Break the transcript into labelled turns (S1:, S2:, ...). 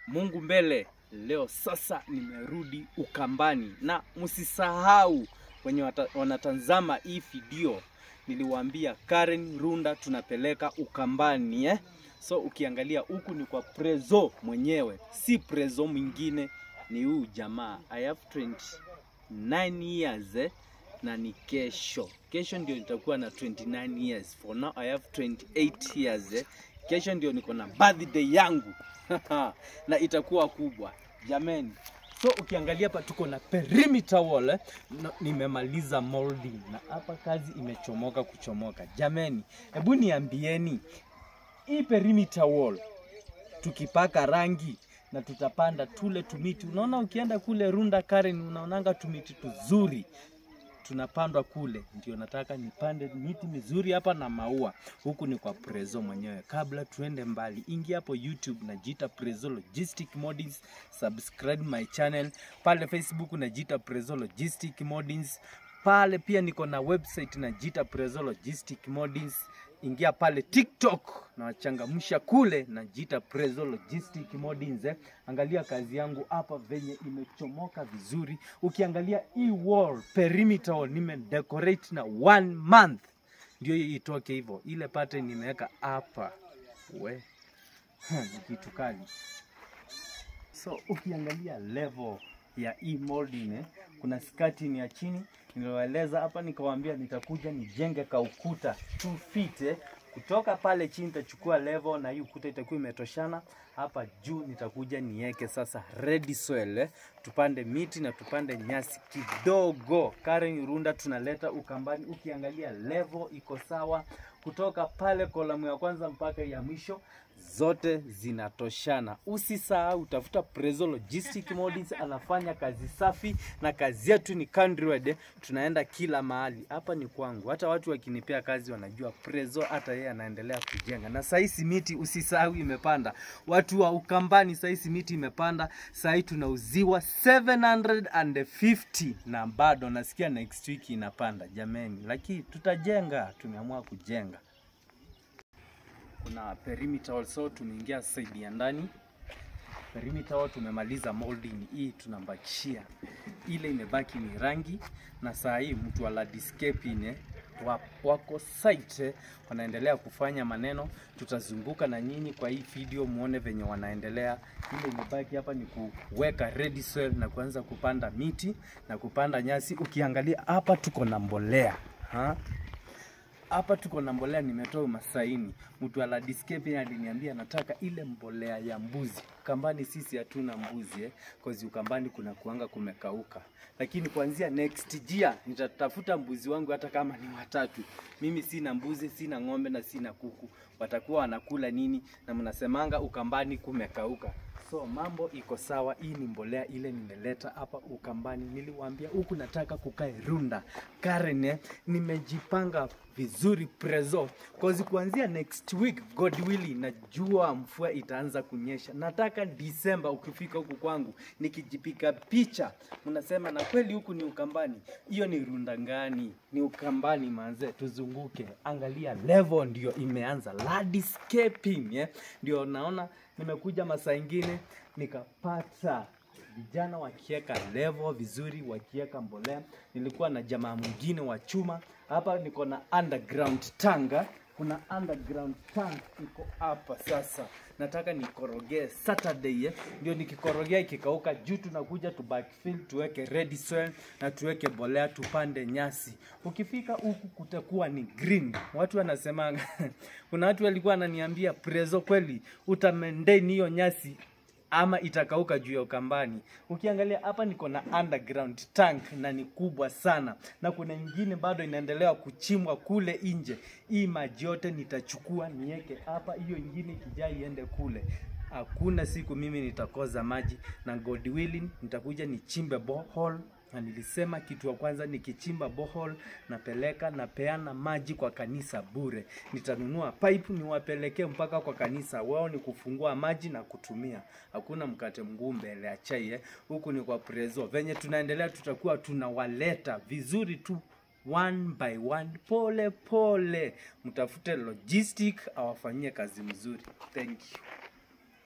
S1: Mungu mbele. Leo sasa nimerudi Ukambani, na msisahau wenye wata- wanatazama hii video, niliwaambia Karen Runda tunapeleka Ukambani eh? So ukiangalia huku ni kwa Prezo mwenyewe, si Prezo mwingine, ni huyu jamaa. I have 29 years eh? na ni kesho. Kesho ndio nitakuwa na 29 years. For now I have 28 years eh? Kesho ndio niko na birthday yangu na itakuwa kubwa jameni. So ukiangalia hapa tuko na perimeter wall eh? na, nimemaliza molding na hapa kazi imechomoka kuchomoka. Jameni, hebu niambieni hii perimeter wall tukipaka rangi na tutapanda tule tumiti. Unaona, ukienda kule Runda Karen, unaonanga tumiti tuzuri tunapandwa kule. Ndio nataka nipande miti mizuri hapa na maua. Huku ni kwa Prezo mwenyewe. Kabla tuende mbali, ingia hapo YouTube najiita Prezo Logistic Modins, subscribe my channel pale Facebook najiita Prezo Logistic Modins. Pale pia niko na website najiita Prezo Logistic Modins ingia pale TikTok na wachangamsha kule, najiita Prezo Logistic Modins. Eh. Angalia kazi yangu hapa venye imechomoka vizuri. Ukiangalia hii wall perimeter wall nimedecorate na one month ndio hii itoke hivyo. Ile pattern nimeweka hapa we ni kitu kali. So ukiangalia level ya hii molding eh, kuna skati ya chini niliwaeleza hapa, nikawaambia nitakuja nijenge ka ukuta 2 feet eh. Kutoka pale chini nitachukua level na hii ukuta itakuwa imetoshana. Hapa juu nitakuja niweke sasa ready soil eh. Tupande miti na tupande nyasi kidogo. Karen Runda tunaleta Ukambani. Ukiangalia level iko sawa kutoka pale kolamu ya kwanza mpaka ya mwisho zote zinatoshana. Usisahau tafuta Prezo Logistic Models, anafanya kazi safi na kazi yetu ni countrywide, tunaenda kila mahali. Hapa ni kwangu, hata watu wakinipea kazi wanajua Prezo, hata yeye anaendelea kujenga. Na sahii simiti usisahau imepanda, watu wa Ukambani, sahii simiti imepanda, sahii tunauziwa 750 na bado nasikia next week inapanda. Jameni, lakini tutajenga, tumeamua kujenga kuna perimeter also tumeingia side ya ndani perimeter wall tumemaliza molding hii tunambakishia ile imebaki ni rangi na saa hii mtu wa landscaping eh, wa- wako site eh, wanaendelea kufanya maneno tutazunguka na nyinyi kwa hii video muone venye wanaendelea ile imebaki hapa ni kuweka ready soil na kuanza kupanda miti na kupanda nyasi ukiangalia hapa tuko na mbolea ha? hapa tuko na mbolea nimetoa Masaini. Mtu wa landscaping aliniambia nataka ile mbolea ya mbuzi. Ukambani sisi hatuna mbuzi eh, cause Ukambani kuna kuanga kumekauka, lakini kuanzia next year nitatafuta mbuzi wangu hata kama ni watatu. Mimi sina mbuzi, sina ng'ombe na sina kuku, watakuwa wanakula nini? Na mnasemanga Ukambani kumekauka. So mambo iko sawa. Hii ni mbolea ile nimeleta hapa Ukambani. Niliwaambia huku nataka kukae Runda Karen, eh, nimejipanga vizuri Prezo cause kuanzia next week God willing, najua mvua itaanza kunyesha. Nataka Disemba ukifika huku kwangu nikijipika picha, mnasema na kweli huku ni Ukambani. Hiyo ni Runda ngani? Ni Ukambani manze, tuzunguke. Angalia level ndio imeanza landscaping, eh, ndio naona nimekuja masaa ingine nikapata vijana wakiweka level vizuri, wakiweka mbolea. Nilikuwa na jamaa mwingine wa chuma hapa, niko na underground tanga, kuna underground tank iko hapa. Sasa nataka nikorogee Saturday eh, ndio nikikorogea ikikauka juu, tunakuja tu backfill, tuweke ready soil na tuweke mbolea, tupande nyasi. Ukifika huku kutakuwa ni green. Watu wanasemanga kuna watu walikuwa wananiambia Prezo, kweli utamaintain hiyo nyasi ama itakauka juu ya Ukambani. Ukiangalia hapa niko na underground tank na ni kubwa sana, na kuna nyingine bado inaendelea kuchimbwa kule nje. Hii maji yote nitachukua niweke hapa, hiyo ingine ikijaa iende kule. Hakuna siku mimi nitakoza maji, na God willing nitakuja nichimbe borehole na nilisema kitu ya kwanza nikichimba borehole napeleka napeana maji kwa kanisa bure. Nitanunua pipe niwapelekee mpaka kwa kanisa, wao ni kufungua maji na kutumia. Hakuna mkate mguu mbele ya chai eh. Huku ni kwa Prezo. Venye tunaendelea tutakuwa tunawaleta vizuri tu one by one, pole pole. Mtafute logistic awafanyie kazi mzuri. Thank you.